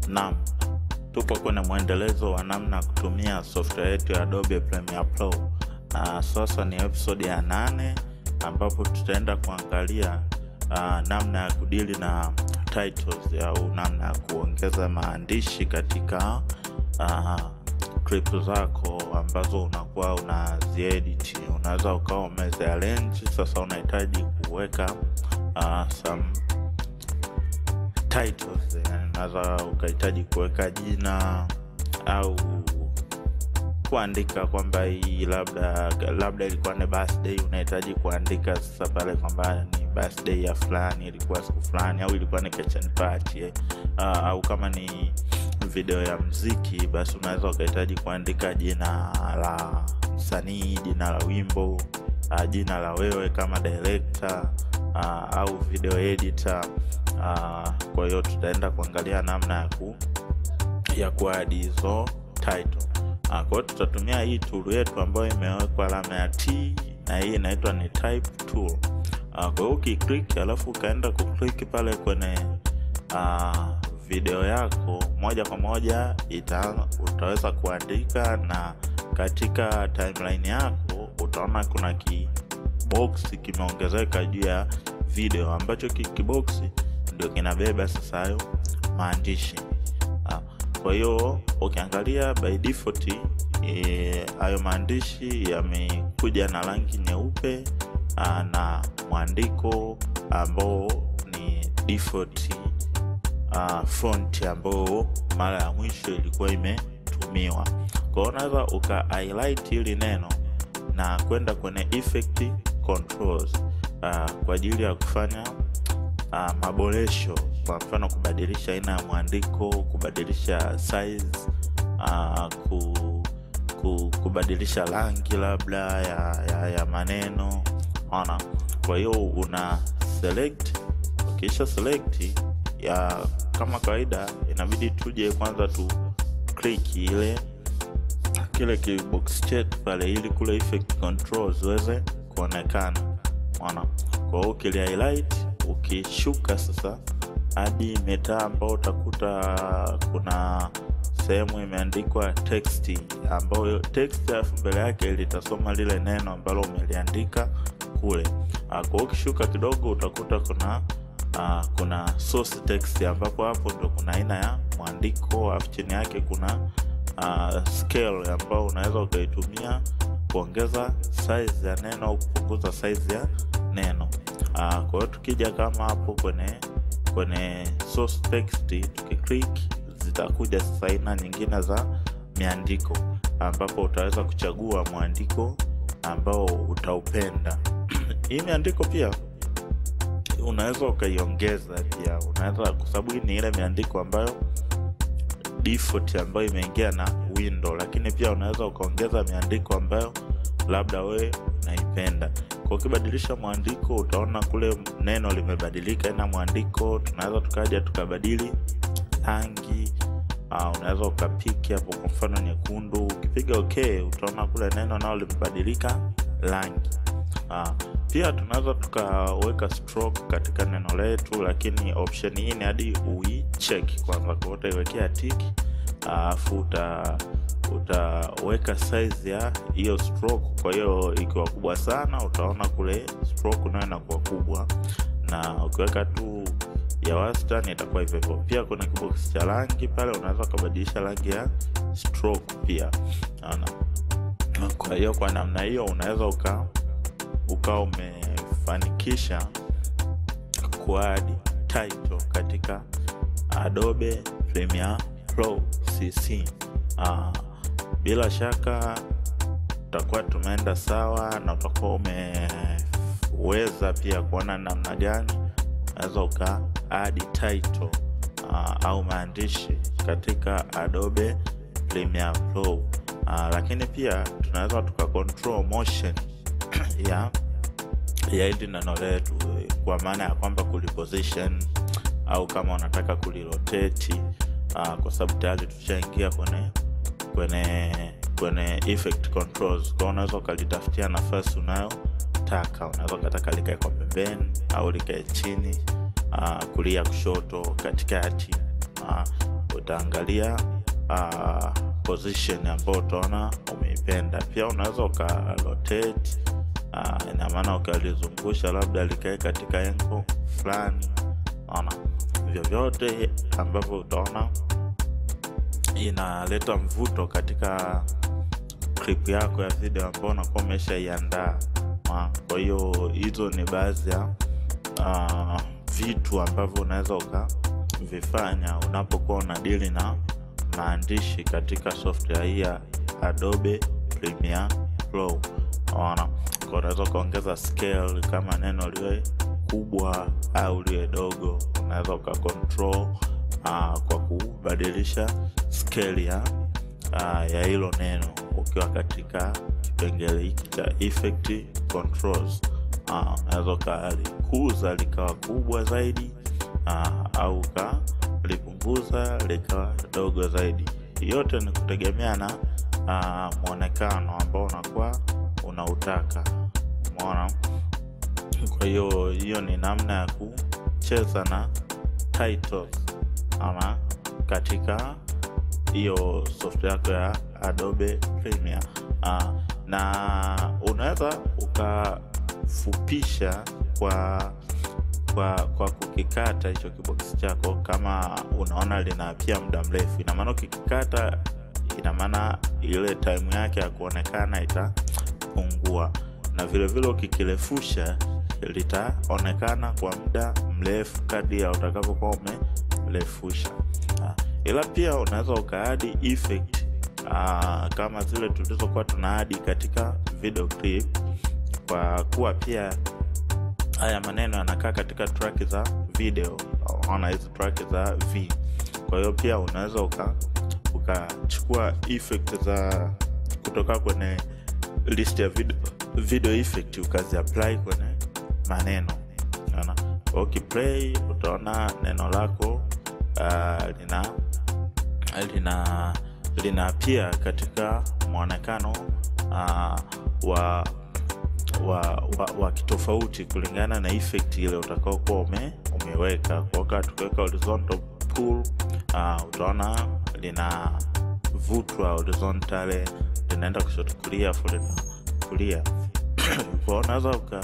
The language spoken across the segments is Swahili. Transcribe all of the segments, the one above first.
Naam, tupo kwenye mwendelezo wa namna ya kutumia software yetu ya Adobe Premiere Pro, na sasa ni episode ya nane ambapo tutaenda kuangalia uh, namna ya kudili na titles au namna ya kuongeza maandishi katika uh, clip zako ambazo unakuwa unaziedit. Unaweza ukawa umeziarrange, sasa unahitaji kuweka uh, some titles yani unaweza ukahitaji kuweka jina au kuandika kwamba hii labda labda ilikuwa ni birthday unahitaji kuandika sasa pale kwamba ni birthday ya fulani ilikuwa siku fulani au ilikuwa ni kitchen party eh. uh, au kama ni video ya mziki basi unaweza ukahitaji kuandika jina la msanii jina la wimbo uh, jina la wewe kama director uh, au video editor uh, kwa hiyo tutaenda kuangalia namna ya ku ya kuadi hizo title uh, kwa hiyo tutatumia hii tool yetu ambayo imewekwa alama ya t na hii inaitwa ni type tool uh, kwa hiyo ukiklik alafu ukaenda kuklik pale kwenye uh, video yako moja kwa moja ita, utaweza kuandika na katika timeline yako utaona kuna kiboksi kimeongezeka juu ya video ambacho kiboksi ndio kinabeba sasa hayo maandishi ah, kwa hiyo ukiangalia by default hayo e, maandishi yamekuja na rangi nyeupe ah, na mwandiko ambao ni default uh, font ambao mara ya mwisho ilikuwa imetumiwa kwa hiyo unaweza uka highlight hili neno na kwenda kwenye effect controls uh, kwa ajili ya kufanya uh, maboresho kwa mfano kubadilisha aina ya mwandiko kubadilisha size uh, ku, ku, kubadilisha rangi labda ya, ya, ya maneno ona kwa hiyo una select ukisha select ya kama kawaida inabidi tuje kwanza tu click ile kile kibox chetu pale ili kule effect control ziweze kuonekana ona kwa hiyo ukili highlight ukishuka sasa hadi metaa ambao utakuta kuna sehemu imeandikwa text ambayo text alafu mbele yake litasoma lile neno ambalo umeliandika kule kwa hiyo ukishuka kidogo utakuta kuna uh, kuna source text ambapo hapo ndo kuna aina ya mwandiko alafu chini yake kuna uh, scale ambao unaweza ukaitumia kuongeza size ya neno au kupunguza size ya neno uh, kwa hiyo tukija kama hapo kwenye kwenye source text tukiclick zitakuja sasa aina nyingine za miandiko ambapo utaweza kuchagua mwandiko ambao utaupenda hii miandiko pia unaweza ukaiongeza pia unaweza kwa sababu hii ni ile miandiko ambayo default ambayo imeingia na window lakini pia unaweza ukaongeza miandiko ambayo labda wewe unaipenda kwa ukibadilisha mwandiko utaona kule neno limebadilika ina mwandiko tunaweza tukaja tukabadili rangi uh, unaweza ukapiki hapo kwa mfano nyekundu ukipiga okay utaona kule neno nao limebadilika rangi uh, pia tunaweza tukaweka stroke katika neno letu lakini option hii ni hadi uicheki kwanza kwa utaiwekea tik alafu uta utaweka size ya hiyo stroke kwa hiyo ikiwa kubwa sana utaona kule stroke nayo inakuwa kubwa na ukiweka tu ya wastani itakuwa hivyo hivyo pia kuna kiboksi cha rangi pale unaweza ukabadilisha rangi ya stroke pia Ana. kwa hiyo kwa namna hiyo unaweza uka ukawa umefanikisha kuadi title katika Adobe Premiere Pro CC. Uh, bila shaka utakuwa tumeenda sawa na utakuwa umeweza pia kuona namna gani unaweza uka adi title uh, au maandishi katika Adobe Premiere Pro uh, lakini pia tunaweza tuka control motion ya ya hili neno letu kwa maana ya kwamba kuliposition au kama unataka kuliroteti uh, kwa sababu tayari tushaingia kwenye kwenye kwenye effect controls kwao unaweza ukalitafutia nafasi unayotaka unaweza ukataka likae kwa pembeni au likae chini uh, kulia kushoto katikati uh, utaangalia uh, position ambayo utaona umeipenda pia unaweza uka rotate uh, ina maana ukalizungusha labda likae katika engo fulani naona vyovyote ambavyo utaona inaleta mvuto katika clip yako ya video ambao unakuwa umeshaiandaa kwa hiyo hizo ni baadhi ya uh, vitu ambavyo unaweza ukavifanya unapokuwa unadili na maandishi katika software hii ya adobe premiere pro ona unaweza ukaongeza scale kama neno liwe kubwa au liwe dogo unaweza ukacontrol uh, kwa kubadilisha scale ya uh, ya hilo neno ukiwa katika kipengele hiki cha effect controls uh, unaweza ukalikuza likawa kubwa zaidi uh, au ukalipunguza likawa dogo zaidi yote ni kutegemea na uh, mwonekano ambao unakuwa unautaka umeona kwa hiyo hiyo ni namna ya kucheza na titles ama katika hiyo software yako ya adobe premiere uh, na unaweza ukafupisha kwa kwa kwa kukikata hicho kiboksi chako kama unaona lina pia muda mrefu inamaana ukikikata inamaana ile time yake ya kuonekana itapungua na vilevile ukikirefusha litaonekana kwa muda mrefu kadi ya utakavyokuwa umerefusha ila pia unaweza ukaadi effect uh, kama zile tulizokuwa tunaadi katika video clip kwa kuwa pia haya maneno yanakaa katika track za video ona hizi track za v kwa hiyo pia unaweza uka ukachukua effect za kutoka kwenye list ya video, video effect ukaziapply kwenye maneno ona ukiplay utaona neno lako uh, lina lina lina pia katika mwonekano uh, wa wa, wa, wa kitofauti kulingana na effect ile utakaokuwa ume, umeweka kwa tukiweka horizontal pull uh, utaona linavutwa horizontally linaenda kushoto kulia fulina kulia kwa unaweza uka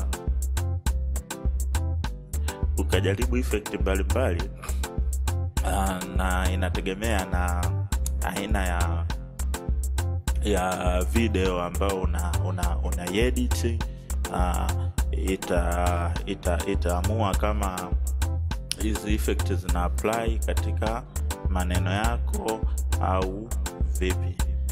ukajaribu effect mbalimbali uh, na inategemea na aina ya ya video ambayo una, una, una edit uh, ita ita itaamua kama hizi effect zina apply katika maneno yako au vipi